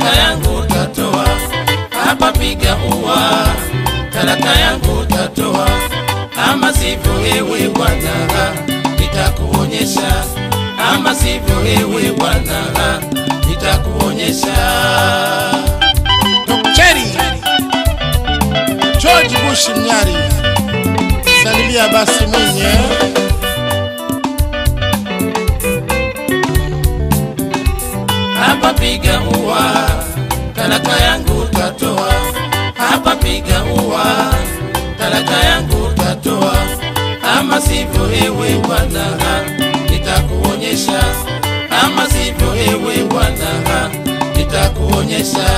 talaka yangu tatoa, hapa piga ua, talaka yangu tatoa, ama sivyo ewe bwana, nitakuonyesha, ama sivyo ewe bwana, nitakuonyesha. Cheri George Bush Mnyari, salimia basi mwenye hapa piga ua, talaka yangu tatoa, hapa piga ua, talaka yangu tatoa, ama sivyo ewe bwana, nitakuonyesha, ama sivyo ewe bwana, nitakuonyesha.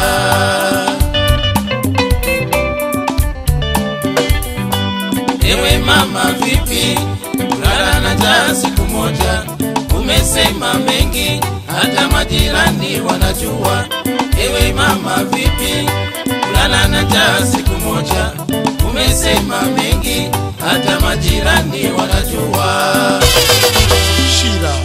Ewe mama vipi, kulala na njaa siku moja, umesema mengi, hata majirani wanajua. Ewe mama vipi, kulala na njaa siku moja, umesema mengi, hata majirani wanajua. Shira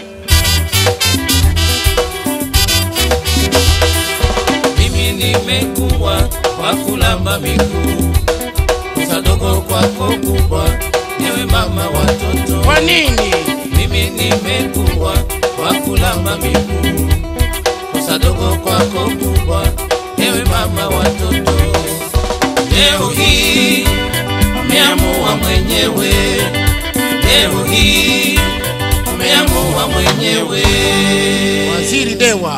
Mimi nimekuwa kwa kulamba miguu, kosa dogo kwako kubwa, ewe mama watoto kwa nini? mimi nimekuwa kwa kulamba miguu, kosa dogo kwako kubwa, ewe mama watoto. Leo hii umeamua mwenyewe, leo hii umeamua mwenyewe. Waziri Dewa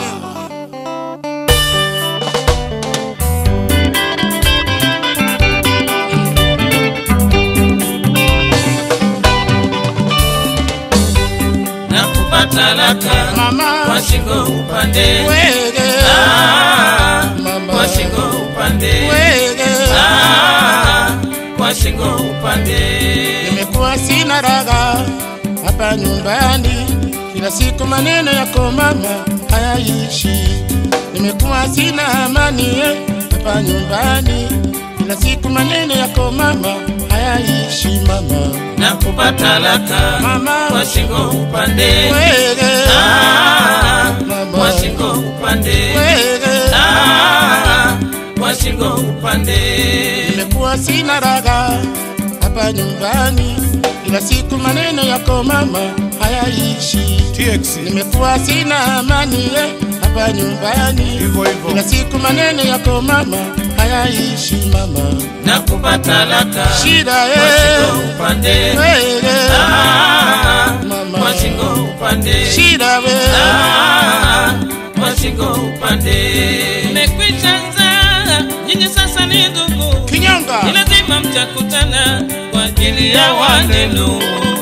na kupata laka Mama kwa shingo upande Wege Ah, Mama. kwa shingo upande Wege Ah, kwa shingo upande Nimekuwa sina raga hapa nyumbani, kila siku maneno yako mama hayaishi. Nimekuwa sina amani eh, hapa nyumbani, kila siku maneno yako mama hayaishi mama. na kupata laka Mama. kwa shingo upande Wege Ah, Mama. kwa shingo upande Wege Ah, kwa shingo upande Nimekuwa sina raga hapa nyumbani, kila siku maneno yako mama hayaishi. TX Nimekuwa sina amani eh, hapa nyumbani, hivyo hivyo. kila siku maneno yako mama hayaishi mama. na kupata laka Shida kwa eh, shingo upande wege Ah, Mama. kwa shingo upande shida we Ah, kwa shingo upande mmekwisha nzaa nyinyi sasa ni ndugu kinyonga ni lazima mtakutana kwa ajili ya wanenu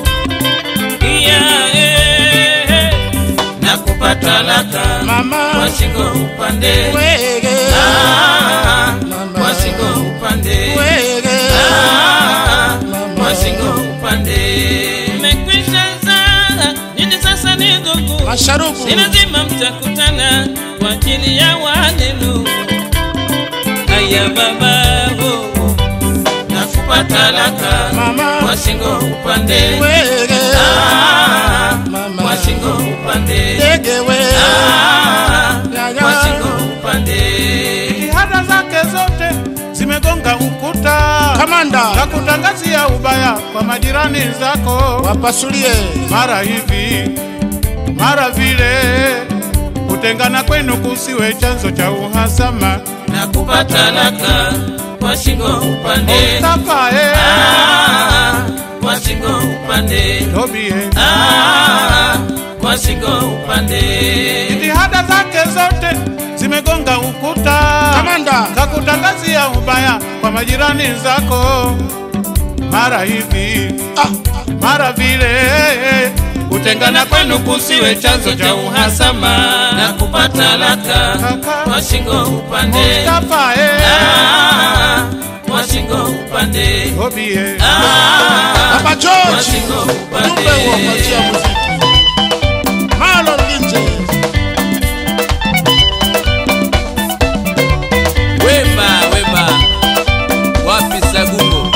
iya eh, na kupata laka mama kwa shingo upande wege Ah, Mama. kwa shingo upande wege Ah, Mama. kwa shingo upande mmekwisha zaa nyinyi sasa ni ndugu masharubu ni lazima mtakutana kwa ajili ya wanenu. Aya baba oh, nakupa talaka Mama. kwa shingo upande wege Ah, Mama. kwa shingo upande dege we Ah, Yaya. kwa shingo upande Jitihada zake zote zimegonga ukuta na kamanda kutangazia ubaya kwa majirani zako, wapasulie mara hivi mara vile. Kutengana kwenu kusiwe chanzo cha uhasama. nakupa talaka kwa shingo upande Mustafa eh, Ah, kwa shingo upande Tobi eh. Ah, kwa shingo upande Jitihada zake zote zimegonga ukuta kamanda kakutangazia ubaya kwa majirani zako, mara hivi ah, mara vile. Kutengana kwenu kusiwe chanzo cha uhasama. na kupata laka kwa shingo upande Mustafa eh, Ah, kwa shingo upande Tobi eh. Ah, Papa kwa George shingo upande ujumbe wa kuachia muziki Marlon Linje Wema, wema, wapi Sagungo?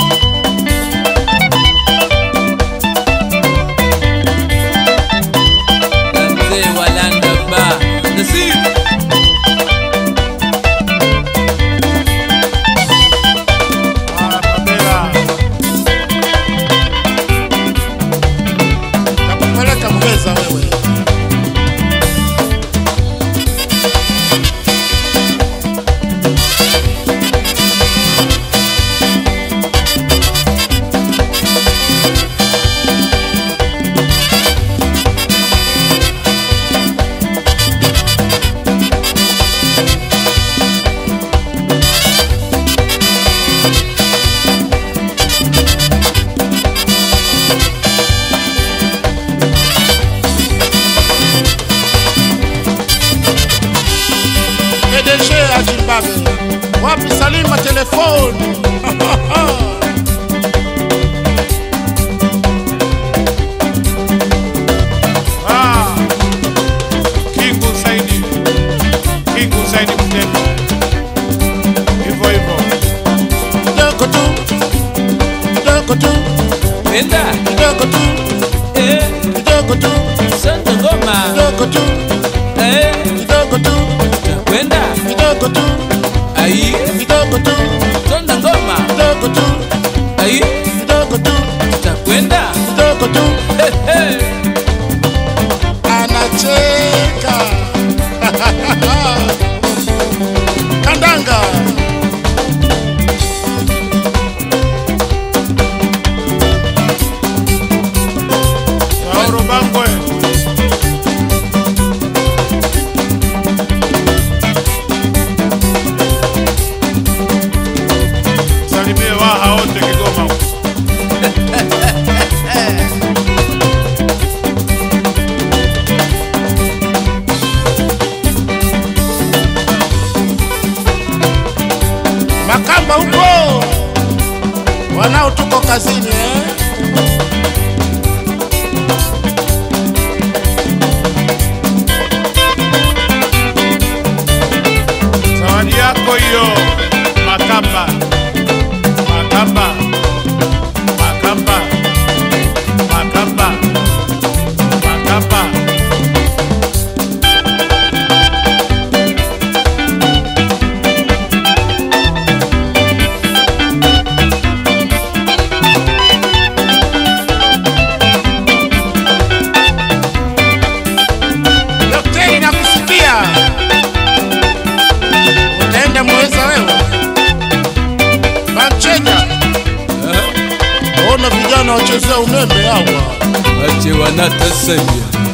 Na mzee wa Landa Bar, Nasir. telefoni Ah, King Saidi, King Saidi Mtemi, hivyo hivyo. kidogo tu kidogo tu Kwenda. kidogo tu Eh, kidogo tu Sonda ngoma. kidogo tu Eh, kidogo tu kwenda. kidogo tu Ai, kidogo tu sonda ngoma. kidogo tu Ai, kidogo tu takwenda. kidogo tu Eh, eh. anacheka kandanga Sauro Bangwe, salimie waha wote Kigoma huko. makamba huko wanao tuko kazini eh? Zawadi yako hiyo Makamba, Makamba, Makamba, Makamba, Makamba. Daktari nakusikia, utaenda mweza wewe Manchenya, ona vijana wachezea umeme hawa Wache wanatasanya.